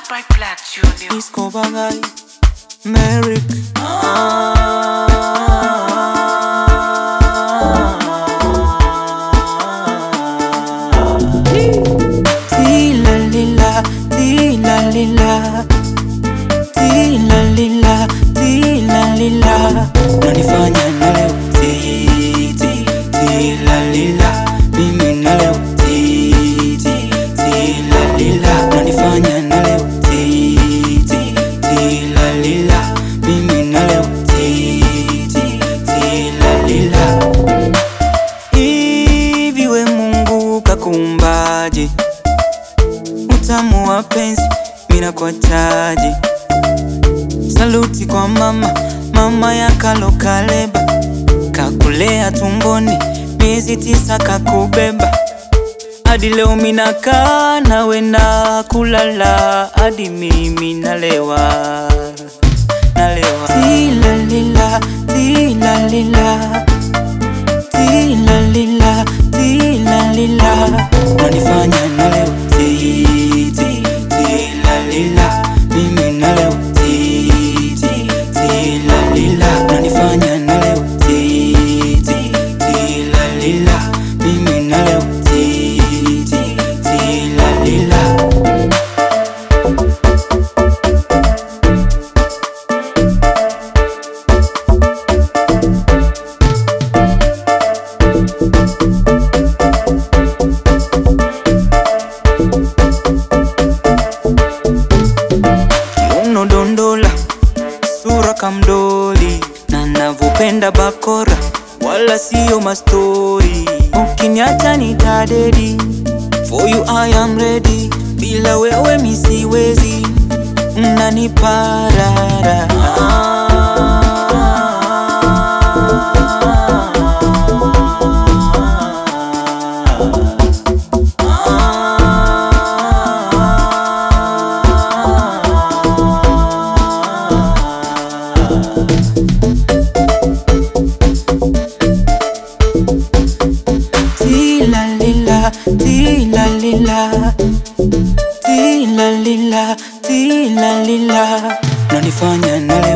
by Black Junior. Isco Bagay, Merrick. Tilalila, tilalila, tilalila, tilalila. Unanifanya nalewa, ti, ti, tilalila. Mimi nalewa, ti, ti, tilalila. Unanifanya nalewa, ti, ti, tilalila. Mimi nalewa, ti, ti, tilalila. Hivi we Mungu kakumbaje? Utamu wa penzi mina kwa chaji. Saluti kwa mama, mama ya Kalo Kaleba, kakulea tumboni miezi tisa kakubeba hadi leo minakaa nawe na kulala hadi mimi nalewa nalewa. Tilalila, tilalila tilalila, tilalila, unanifanya nalewa, ti, ti, tilalila, mimi nalewa, ti, ti, tilalila, unanifanya nalewa, ti, ti, tilalila, mimi nalewa, ti, ti, tilalila. Kiuno dondola, sura kamdoli, na navyopenda bakora, wala siyo mastori. Ukiniacha nitadedi, for you I am ready, bila wewe mi siwezi, mnaniparara Tilalila, tilalila, tilalila, tilalila, unanifanya nalewa